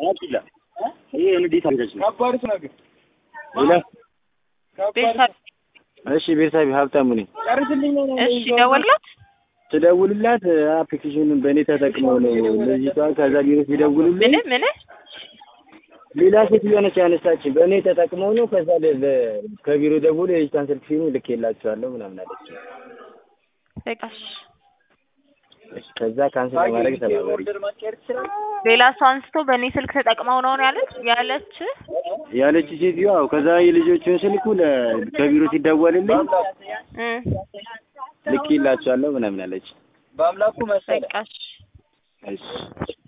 አቂላ ይሄ እንዴት አድርገሽ ነው? ከባድ ነገር ሌላ ቤተሰብ እሺ፣ ቤተሰብ ሀብታሙ ነኝ። ጨርስልኝ ነው እሺ ደወልላት ስደውልላት አፕሊኬሽኑን በእኔ ተጠቅመው ነው ልጅቷ። ከዛ ቢሮ ሲደውሉልኝ ምን ምን ሌላ ሴትዮ ነች ያነሳችን። በእኔ ተጠቅመው ነው። ከዛ ለ- ለ- ከቢሮ ደውሎ የልጅቷን ስልክ ሲሉ ልኬላቸዋለሁ ምናምን አለች። በቃሽ ከዛ ካንስል ለማድረግ ተባበሪ። ኦርደር ማስቀየር ትችላለህ? ሌላ ሰው አንስቶ በእኔ ስልክ ተጠቅመው ነው ያለች ያለች ያለች ሴትዮ አዎ። ከዛ የልጆቹን ስልኩ ለ- ከቢሮ ሲደወልልኝ እ ልኬላቸዋለሁ ምናምን አለች። በአምላኩ መሰለ በቃሽ እሺ